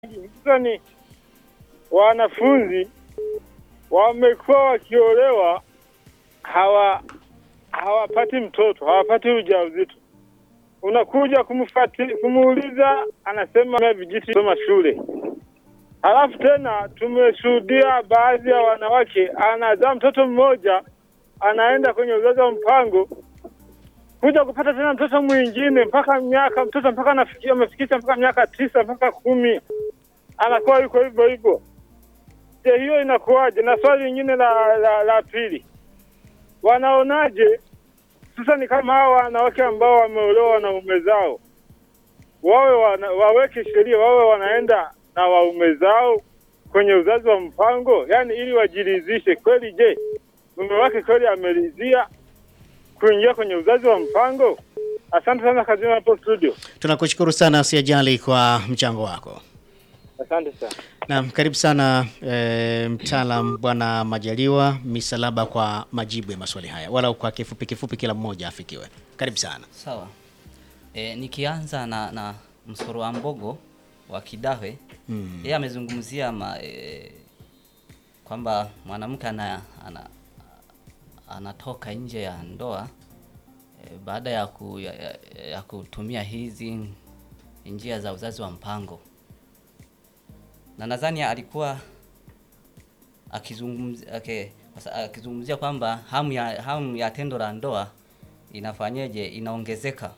hususani wanafunzi wamekuwa wakiolewa hawa hawapati mtoto, hawapati ujauzito. Unakuja kumfati, kumuuliza, anasema vijiti soma shule. Halafu tena tumeshuhudia baadhi ya wanawake anazaa mtoto mmoja, anaenda kwenye uzazi wa mpango kuja kupata tena mtoto mwingine mpaka miaka mtoto mpaka anafikia amefikisha mpaka miaka tisa mpaka kumi anakuwa yuko hivyo hivyo. Je, hiyo inakuwaje? Na swali lingine la, la, la pili, wanaonaje sasa ni kama hawa wanawake ambao wameolewa na waume zao wawe wana, waweke sheria wawe wanaenda na waume zao kwenye uzazi wa mpango, yani ili wajiridhishe kweli. Je, mume wake kweli ameridhia kuingia kwenye uzazi wa mpango? Asante sana kazini hapo studio. Tunakushukuru sana Siajali kwa mchango wako. Asante sana. Naam, karibu sana e, mtaalam Bwana Majaliwa Misalaba kwa majibu ya maswali haya, wala kwa kifupi kifupi, kila mmoja afikiwe. Karibu sana. Sawa. E, nikianza na, na msoro wa mbogo wa Kidawe Mm. yeye amezungumzia ma, e, kwamba mwanamke ana, ana, anatoka nje ya ndoa e, baada ya, ku, ya, ya, ya kutumia hizi njia za uzazi wa mpango, na nadhani alikuwa akizungumzia okay, akizungumzia kwamba hamu ya, hamu ya tendo la ndoa inafanyeje, inaongezeka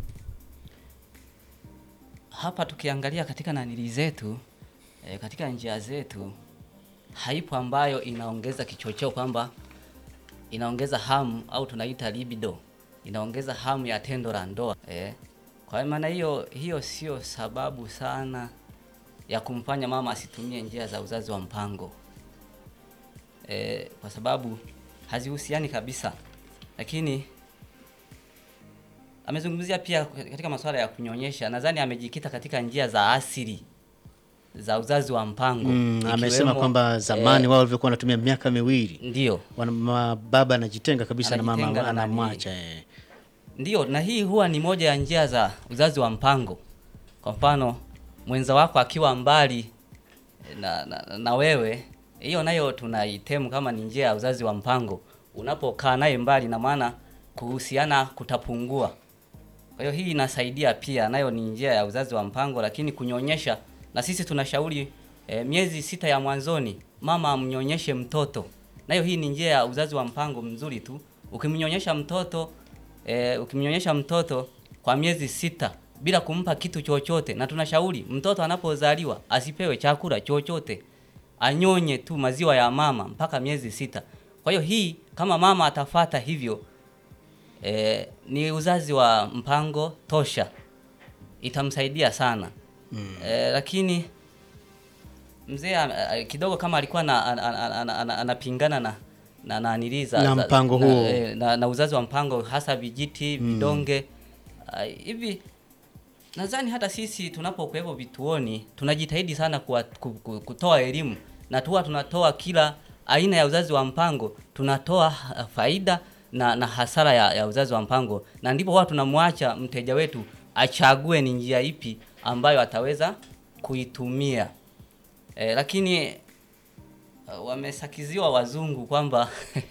hapa tukiangalia katika nanili zetu e, katika njia zetu haipo ambayo inaongeza kichocheo kwamba inaongeza hamu au tunaita libido, inaongeza hamu ya tendo la ndoa e. Kwa maana hiyo hiyo sio sababu sana ya kumfanya mama asitumie njia za uzazi wa mpango e, kwa sababu hazihusiani kabisa, lakini amezungumzia pia katika masuala ya kunyonyesha. Nadhani amejikita katika njia za asili za uzazi wa mpango Mm, amesema ikiwemo, kwamba zamani eh, wao walivyokuwa wanatumia miaka miwili ndio wana- ma- baba anajitenga kabisa na Anajitenga mama na nani. anamwacha eh. ndio, na hii huwa ni moja ya njia za uzazi wa mpango. Kwa mfano mwenza wako akiwa mbali na, na, na wewe, hiyo nayo tunaitemu kama ni njia ya uzazi wa mpango. Unapokaa naye mbali, na maana kuhusiana kutapungua. Kwa hiyo hii inasaidia pia, nayo ni njia ya uzazi wa mpango. Lakini kunyonyesha, na sisi tunashauri e, miezi sita ya mwanzoni mama amnyonyeshe mtoto, nayo hii ni njia ya uzazi wa mpango mzuri tu. Ukimnyonyesha mtoto e, ukimnyonyesha mtoto kwa miezi sita bila kumpa kitu chochote, na tunashauri mtoto anapozaliwa asipewe chakula chochote, anyonye tu maziwa ya mama mpaka miezi sita. Kwa hiyo hii kama mama atafata hivyo e, ni uzazi wa mpango tosha, itamsaidia sana mm. E, lakini mzee a- a- kidogo kama alikuwa na- ana- ana- ana- ana- anapingana na na na nili za- Na za- mpango na, huo. e, na, na uzazi wa mpango hasa vijiti vidonge Ah, hivi nadhani hata sisi tunapokuwepo vituoni tunajitahidi sana kuwa, ku, ku, kutoa elimu na tuwa tunatoa kila aina ya uzazi wa mpango, tunatoa ah, faida na, na hasara ya, ya uzazi wa mpango, na ndipo huwa tunamwacha mteja wetu achague ni njia ipi ambayo ataweza kuitumia. E, lakini uh, wamesakiziwa wazungu kwamba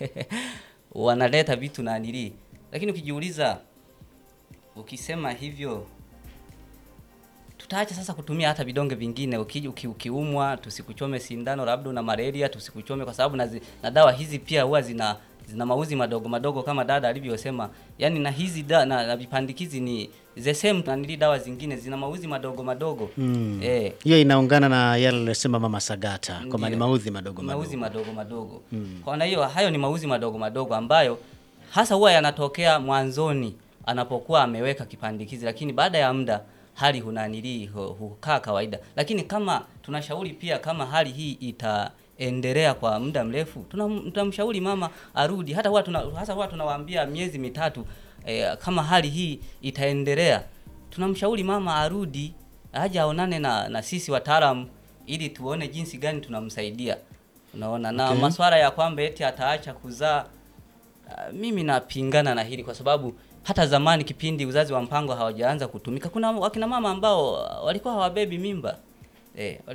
wanaleta vitu na nili, lakini ukijiuliza ukisema hivyo tutaacha sasa kutumia hata vidonge vingine. Uki, uki, ukiumwa tusikuchome sindano, labda una malaria tusikuchome, kwa sababu na, zi- na dawa hizi pia huwa zina zina mauzi madogo madogo kama dada alivyosema, yani na hizi da, na, na vipandikizi ni the same na nili dawa zingine zina mauzi madogo madogo Mm. eh, Hiyo inaungana na yale aliyosema mama Sagata kwamba ni Ndiyo. maudhi madogo mauzi madogo. madogo madogo. Kwa maana hiyo hayo ni mauzi madogo madogo ambayo hasa huwa yanatokea mwanzoni anapokuwa ameweka kipandikizi, lakini baada ya muda hali hunanili hu- hukaa kawaida. Lakini kama tunashauri pia, kama hali hii itaendelea kwa muda mrefu, tunam- tunamshauri mama arudi. Hata huwa tuna, hasa huwa tunawaambia miezi mitatu eh, kama hali hii itaendelea, tunamshauri mama arudi aje aonane na, na sisi wataalamu ili tuone jinsi gani tunamsaidia. Unaona, na Okay. maswala ya kwamba eti ataacha kuzaa Uh, mimi napingana na hili kwa sababu hata zamani kipindi uzazi wa mpango hawajaanza kutumika, kuna wakina mama ambao uh, walikuwa hawabebi mimba eh,